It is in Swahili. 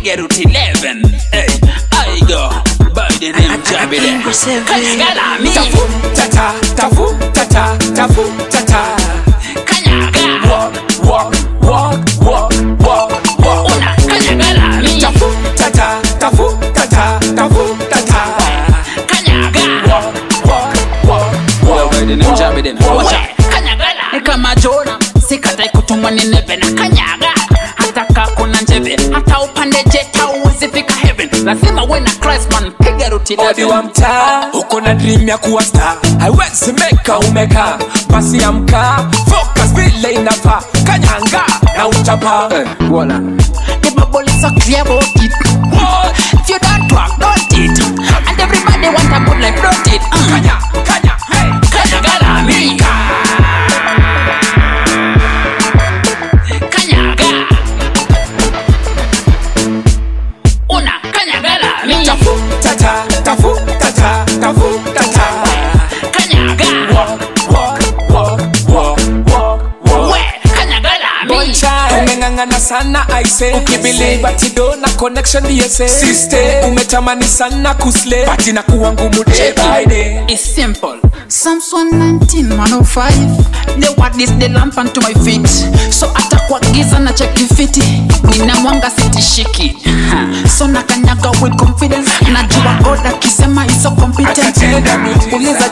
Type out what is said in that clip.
piga route 11 hey, I go by the name Jabide kanyaga mi tafu tata tafu tata tafu tata kanyaga walk walk walk walk walk walk una kanyaga mi tafu tata tafu tata tafu tata kanyaga walk walk walk walk by the name Jabide watch out kanyaga ni kama Jona sikatai kutumwa ni neve na kanyaga hata kaa kuna njeve hata upande jet hauwezi fika heaven lazima uwe na Christ man piga route odi wa 11 mtaa uko na dream ya kuwa star haiwezi meka umeka basi amka focus vile inafaa kanyanga na utapa Voila. The bubble is so clear about it. What? If you don't work, don't it. And everybody want a good life, don't it? Uh. kanya kanya hey Kanyaga mi. Kanyaga. Una kanyaga mi. tafu tata tafu tata tafu tata Kanyaga. walk walk walk walk walk walk We kanyaga mi. umeng'ang'ana sana aise ukibiliva tido na connection dsa siste umetamani sana kusle bati na kuwa ngumu day by day It's simple. Psalms 119, 105. The word is the lamp unto my feet. So hata kwa giza na cheki fiti. Nina mwanga sitishiki. Ha. So nakanyaga with confidence. Najua God akisema is so competent. Atatenda miujiza. Uliza